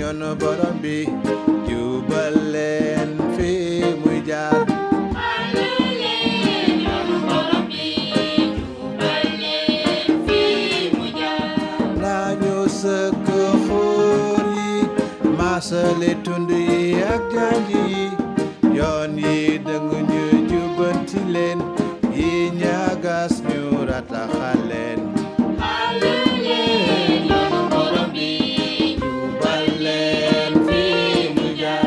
yoonu borom bi jubal leen fi muy jaar nañu sëkk xóor yi maasale tund yi ak janj yi yoon yi dëng ñu jubanti leen yi ñagas ñu rataxal leen jubal leen fi muy jaar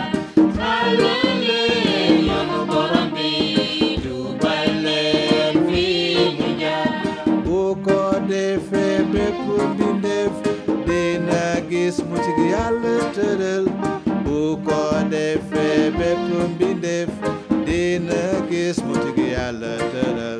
jubal leen fi muy jaar bu ko defee bépp mbindeef dina gis mucc gi yàlla tëral bu ko defee bépp mbindeef dina gis mucc gi yàlla tëral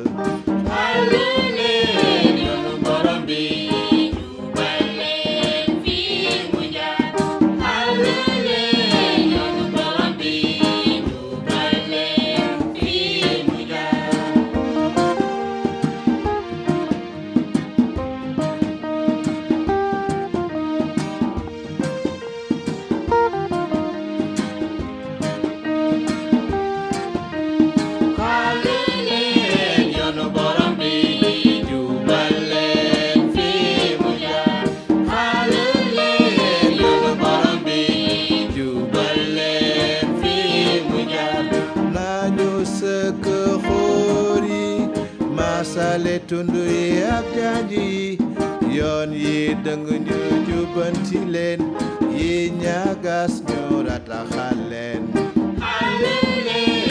yoonu borom bi jubal leen fi mu jaar xaale leen yoonu borom bi jubal leen fi mu jaar nañu sëkk xóor yi masale tund yi ak janj yi yoon yi dëng ñu jubanti leen yi ñagas ñu rataxal leen